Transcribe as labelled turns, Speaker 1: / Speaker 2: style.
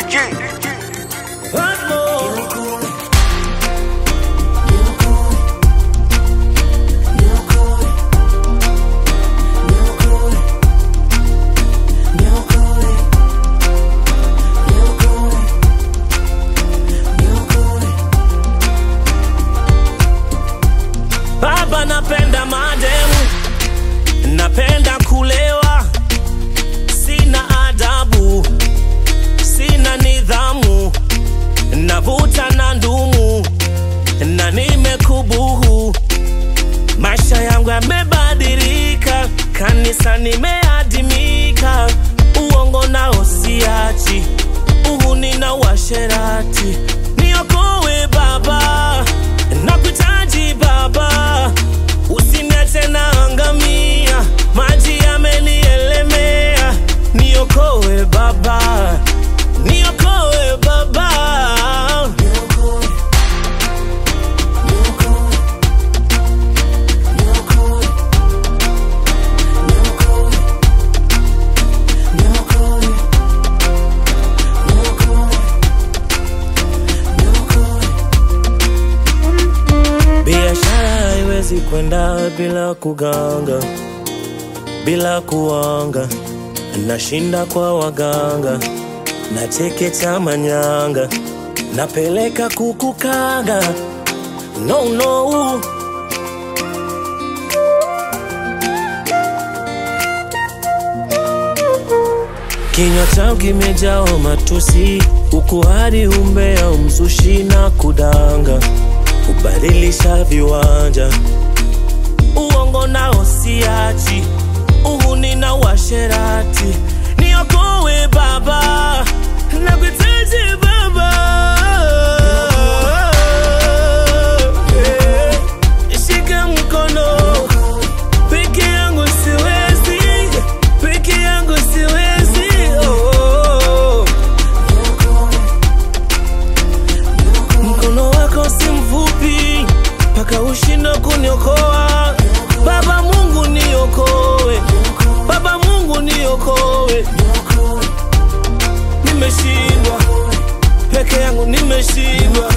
Speaker 1: Baba, napenda mademu, napenda kulewa, sina adabu, sina nidhamu, navuta na ndumu na nimekubuhu. Maisha yangu yamebadilika, kanisa nimeadimika, uongo nao siachi, uhuni na uasherati. Niokoe Baba, nakuhitaji Baba, usiniache naangamia, maji yamenielemea. Niokoe Baba, niokoe Baba. Biashara haiwezi kwenda bila kuganga, bila kuanga. Nashinda kwa waganga, nachekecha manyanga, napeleka kukukanga. No, no. Kinywa changu kimejaa matusi, ukuhari, umbea, umzushi na kudanga, kubadilisha viwanja, uongo nao siachi, uhuni na uasherati. Niokoe Baba, nakuhitaji Baba. Eh, Shika mkono peke yangu siwezi, peke yangu siwezi. Oh. Mkono wako si mfupi mpaka ushindo kuniokoa. Baba Mungu niokoe, Baba Mungu niokoe. Nimeshindwa peke yangu, nimeshindwa